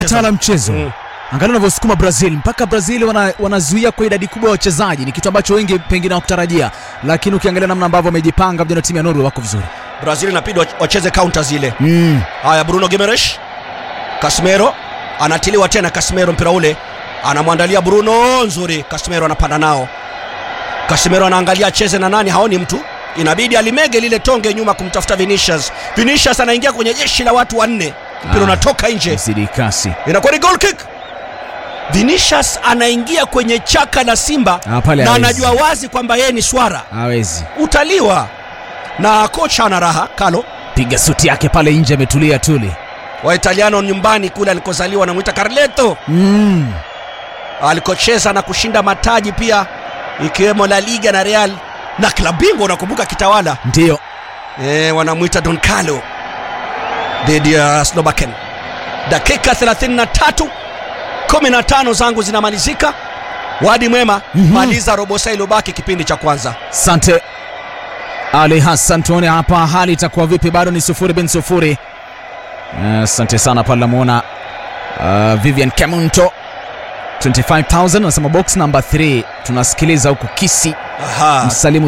tala mchezo Mm. angalia unavyosukuma brazil mpaka brazil wana, wanazuia kwa idadi kubwa ya wachezaji ni kitu ambacho wengi pengine hawakutarajia lakini ukiangalia namna ambavyo wamejipanga vijana wa timu ya norway wako vizuri brazil inabidi wach- wacheze counter zile mm. haya bruno gimeresh casemiro anatiliwa tena casemiro mpira ule anamwandalia bruno nzuri casemiro anapanda nao casemiro anaangalia acheze na nani haoni mtu inabidi alimege lile tonge nyuma kumtafuta vinicius vinicius anaingia kwenye jeshi la watu wanne mpira Ah. unatoka nje zidi kasi inakuwa ni goal kick vinicius anaingia kwenye chaka la simba Ah, pale na hawezi. anajua wazi kwamba yeye ni swara hawezi utaliwa na kocha ana raha kalo piga suti yake pale nje ametulia tuli waitaliano nyumbani kule alikozaliwa anamwita carleto mm. alikocheza na kushinda mataji pia ikiwemo la liga na real na klabu bingwa unakumbuka kitawala ndiyo e, wanamwita don carlo dhidi ya slovaken dakika 33 15 zangu zinamalizika wadi mwema Mhm. maliza robo saa iliyobaki kipindi cha kwanza sante ali hassan tuone hapa hali itakuwa vipi bado ni sufuri bin sufuri asante sana pale namwona uh, vivian kemunto 25000 anasema box number 3 tunasikiliza huku kisi Aha. msalimu